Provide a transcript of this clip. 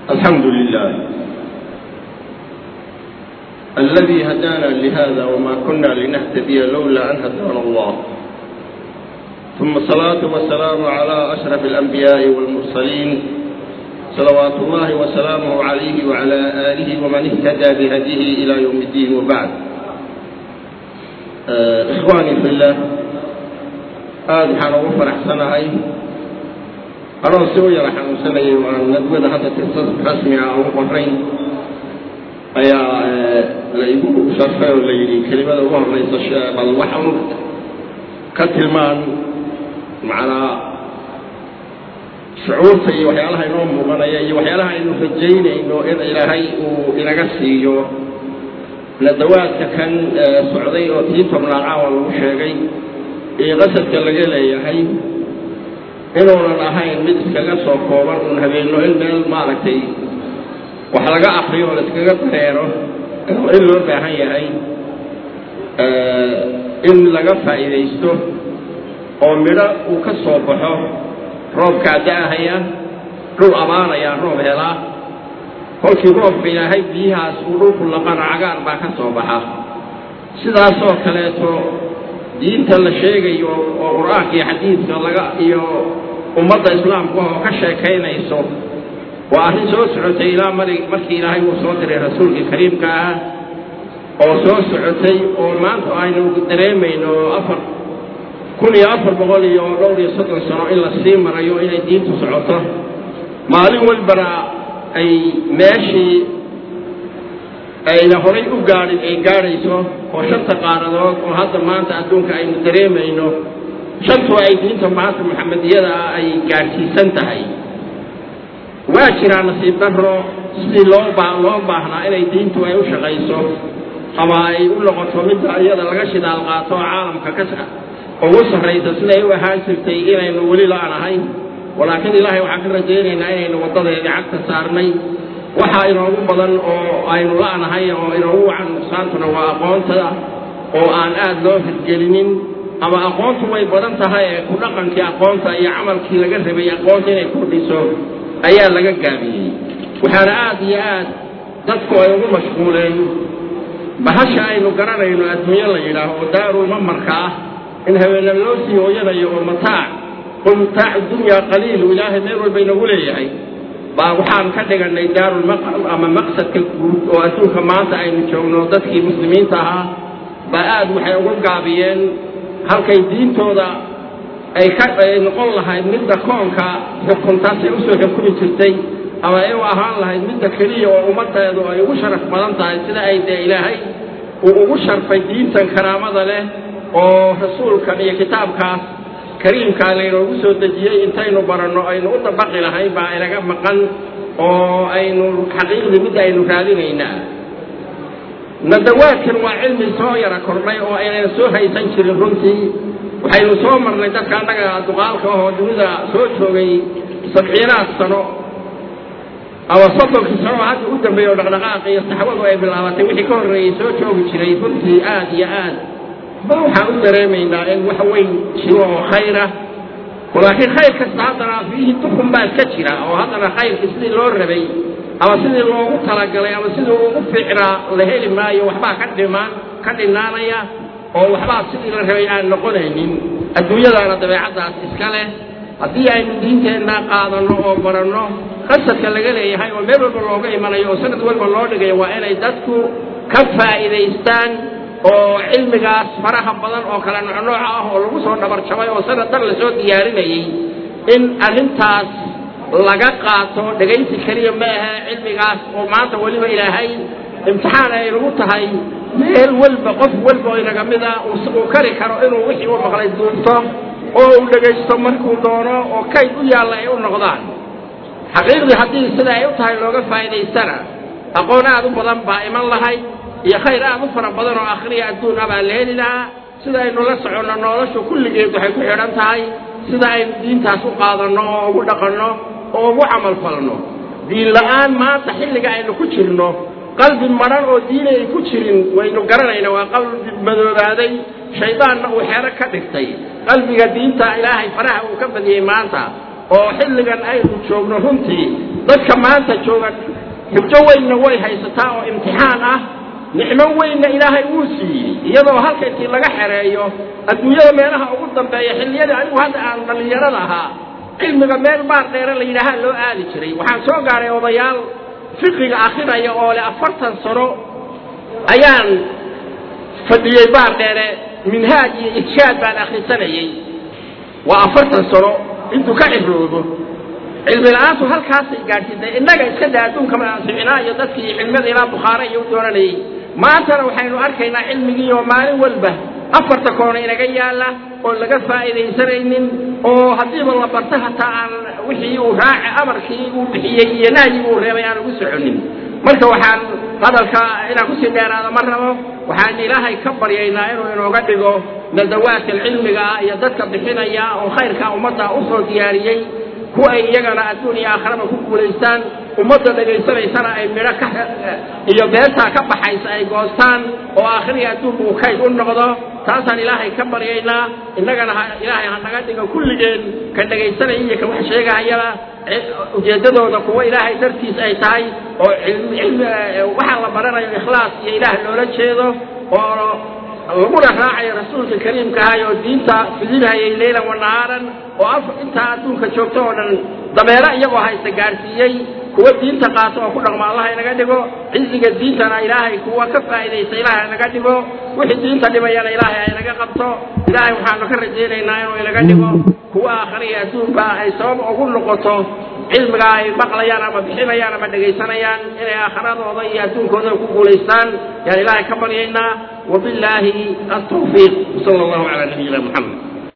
الحمد لله الذي هدانا لهذا وما كنا لنهتدي لولا أن هدانا الله ثم الصلاة والسلام على أشرف الأنبياء والمرسلين صلوات الله وسلامه عليه وعلى آله ومن اهتدى بهديه إلى يوم الدين وبعد آه إخواني في الله aada waxaan ugu faraxsanahay anoo si u yara xanuunsanayay waan nadwada hadda tirsa rasmi ah ugu qorayn ayaa la igu sharfay oo la yidhi kelimada ugu horeysa bal waxan ka tilmaan macnaa shucuurta iyo waxyaalaha inoo muuqanaya iyo waxyaalaha aynu rajaynayno in ilaahay uu inaga siiyo nadawaadka kan socday oo tii tobnaad caawa lagu sheegay iyo qasadka laga leeyahay inuunan ahayn mid iskaga soo kooban uun habeenno in meel maaragtay wax laga akriyo oo la iskaga dareero in loo baahan yahay in laga faa'iidaysto oo midho uu ka soo baxo roobkaa da-ahaya dhul amaanaya roob helaa kolkii roobka ilaahay biyahaas uu dhulku laqana cagaar baa ka soo baxa sidaasoo kaleeto diinta la sheegayo oo qur-aanka iyo xadiidka laga iyo ummadda islaamku oo ka sheekaynayso waa arrin soo socotay ilaa mari markii ilaahay uu soo diray rasuulkii kariimka ah oo soo socotay oo maanta aynu dareemayno afar kun iyo afar boqol iyo dhowr iyo soddon sano in la sii marayo inay diintu socoto maalin walbana ay meeshii ayna horay u gaadhin ay gaadhayso oo shanta qaaradood oo hadda maanta adduunka aynu dareemayno shantu ay diinta maanta maxamediyada ah ay gaadhsiisan tahay waa jiraa nasiib darro sidii loo baa loo baahnaa inay diintu ay u shaqayso ama ay u noqoto midda iyada laga shidaal qaato oo caalamka ka ugu sarraysa siday u ahaan jirtay inaynu weli la-nahay walaakiin ilaahay waxaan ka rajaynaynaa inaynu waddadeedii cagta saarnay waxaa inoogu badan oo aynu la-nahay oo inoogu wacan nuqsaantuna waa aqoontada oo aan aada loo hirgelinin ama aqoontu way badan tahay ee ku dhaqankii aqoonta iyo camalkii laga rabay aqoonta inay kordhiso ayaa laga gaabiyey waxaana aada iyo aad dadku ay ugu mashquuleen bahasha aynu garanayno adduunyo la yidhaaho oo daarul mamarka ah in habeena loo sii hooyanayo oo mataac qul mataacu dunyaa qaliilu ilaahay meel walba inagu leeyahay baa waxaan ka dhiganay daarulmaqam ama maqsadka guud oo adduunka maanta aynu joogno dadkii muslimiinta ahaa baa aada waxay ugu gaabiyeen halkay diintooda ay ka ay noqon lahayd midda koonka xukuntaasay usoo xukumi jirtay ama ay u ahaan lahayd midda keliya oo ummaddeedu ay ugu sharaf badan tahay sida ay dee ilaahay uu ugu sharfay diintan karaamada leh oo rasuulkan iyo kitaabkaas kariimkaa laynoogu soo dejiyey intaynu baranno aynu u dabaqi lahayn baa inaga maqan oo aynu xaqiiqdii midda aynu raadinaynaa nadawaadkan waa cilmi soo yara kordhay oo aynayna soo haysan jirin runtii waxaynu soo marnay dadka annaga duqaalka ahoo dunida soo joogay sabciinaad sano ama soddonkii sano hadda u dambeeya oo dhaqdhaqaaqa iyo saxwadu ay bilaabatay wixii ka horreeyey soo joogi jiray runtii aada iyo aad ba waxaan u dareemaynaa in wax weyn jiro oo khayra walaakiin khayr kasta haddana fiihi dukun baa iska jira oo haddana khayrkii sidii loo rabay ama sidii loogu talagalay ama sidii ugu fiicnaa la heli maayo waxbaa ka dhimaan ka dhinaanaya oo waxbaa sidii la rabay aan noqonaynin adduunyadaana dabeecaddaas iska leh haddii aynu diinteenna qaadanno oo baranno qasadka laga leeyahay oo meel walba looga imanayo oo sanad walba loo dhigayo waa inay dadku ka faa'iidaystaan oo cilmigaas faraha badan oo kale noocnooca ah oo lagu soo dhabarjabay oo sanad dhan lasoo diyaarinayey in arrintaas laga qaato dhegaysi keliya ma ahe cilmigaas oo maanta weliba ilaahay imtixaan ay nagu tahay meel walba qof walba oo inaga mida uu kari karo inuu wixii u maqlay duubto oo uu dhegaysto markuu doono oo kayd u yaalla ay u noqdaan xaqiiqdii haddii sida ay u tahay looga faa'iidaystana aqoon aad u badan baa iman lahayd iyo khayr aad u fara badan oo akhriya adduun ah baa la heli lahaa sida aynu la soconno noloshu kulligeed waxay ku xidhan tahay sida aynu diintaas u qaadanno oo ugu dhaqanno oo ugu camal falno diin la'aan maanta xilliga aynu ku jirno qalbi madhan oo diini ay ku jirin waynu garanayna waa qalbi madoobaaday shaydaanna uu xeero ka dhigtay qalbiga diinta ilaahay faraha uu ka badiyey maanta oo xilligan aynu joogno runtii dadka maanta jooga xujo weynna way haysataa oo imtixaan ah nicmo weynna ilaahay wuu siiyey iyadoo halka intii laga xereeyo adduunyada meelaha ugu dambeeya xilliyadii anigu hadda aan dhallinyarada ahaa cilmiga meel baar dheere la yidhaahaa loo aadi jiray waxaan soo gaaray odayaal fiqiga akrinaya oo leh afartan sano ayaan fadhiyey baar dheere minhaaj iyo irshaad baan akhrisanayey waa afartan sano intuu ka ciroobo cilmi la-aantu halkaasay gaadhsiisay innaga iska daa adduunka maasixinaa iyo dadkii cilmada ilaa bukhaare iyo u doonanayey maantana waxaynu arkaynaa cilmigii oo maalin walba afarta koona inaga yaalla oo laga faa'iidaysanaynin oo haddiiba la barto hataa aan wixii uu raaci amarkii uu bixiyey iyo nahyigii uu reebay aan ugu soconin marka waxaan hadalka inaan kusii dheeraado ma rabo waxaan ilaahay ka baryaynaa inuu inooga dhigo nadawaadka cilmiga ah iyo dadka bixinaya oo khayrka ummadda usoo diyaariyey kuwa ay iyagana adduun iyo aakhiraba ku guulaystaan ummadda dhagaysanaysana ay midho ka iyo beertaa ka baxaysa ay goostaan oo aakhiriya adduunku uu kayd u noqdo taasaan ilaahay ka baryaynaa innagana ilaahay ha naga dhigo kulligeen ka dhegaysanaya iyo ka wax sheegahayaba ujeeddadooda kuwa ilaahay dartiis ay tahay oo cilmi waxaa la baranayo ikhlaas iyo ilaah loola jeedo oo laguna raacayo rasuulka kariimka ahay oo diinta fidinhayay leylan wa nahaaran oo af intaa adduunka joogto oo dhan dameero iyagoo haysta gaadhsiiyey kuwa diinta qaato oo ku dhaqmo allah inaga dhigo ciziga diintana ilaahay kuwa ka faa'idaysta ilaahay inaga dhigo wixii diinta dhimayana ilaahay aynaga qabto ilaahay waxaanu ka rajaynaynaa inuu inaga dhigo kuwa aakhiriya adduunba ay sabab ugu noqoto cilmiga ay maqlayaan ama bixinayaan ama dhegaysanayaan inay aakhiradooda iyo adduunkooda ku guulaystaan yaan ilaahay ka baryaynaa وبالله التوفيق صلى الله على نبينا محمد